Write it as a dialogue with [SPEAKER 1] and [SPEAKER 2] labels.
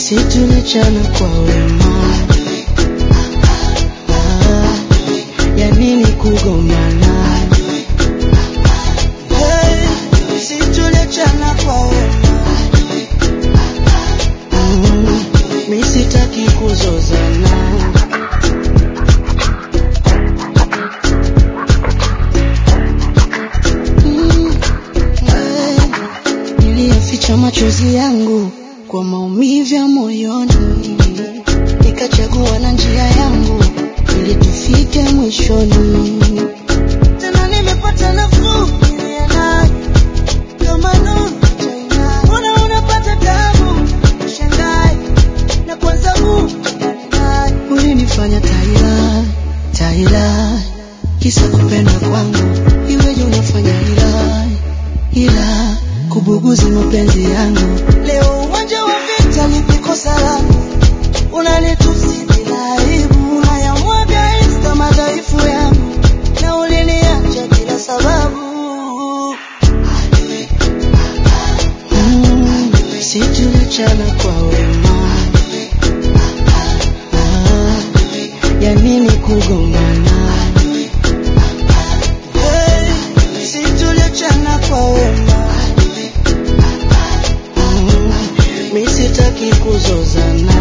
[SPEAKER 1] si tulichana kwa wema ah, ya nini kugombana hey, si tulichana kwa wema mm, mi sitaki kuzozana Mm, eh, niliyaficha machozi yangu kwa maumivu ya moyoni, nikachagua na njia yangu ili tufike mwishoni. Tena nimepata nafuu ile nayo kama nuru China. Mbona unapata tabu shangai na kwanza huu ulinifanya taila taila kisa kupenda kwangu iweje unafanya ila ila kubuguzi mapenzi yangu leo uwanja wa vita nipikosa langu unanitusi bila aibu unayamwaga insta madhaifu yangu na uliniacha bila sababu mm, si tulichana kwa wema ah, ya nini kugombana hey, si tulichana kwa wema mm, mi sitaki kuzozana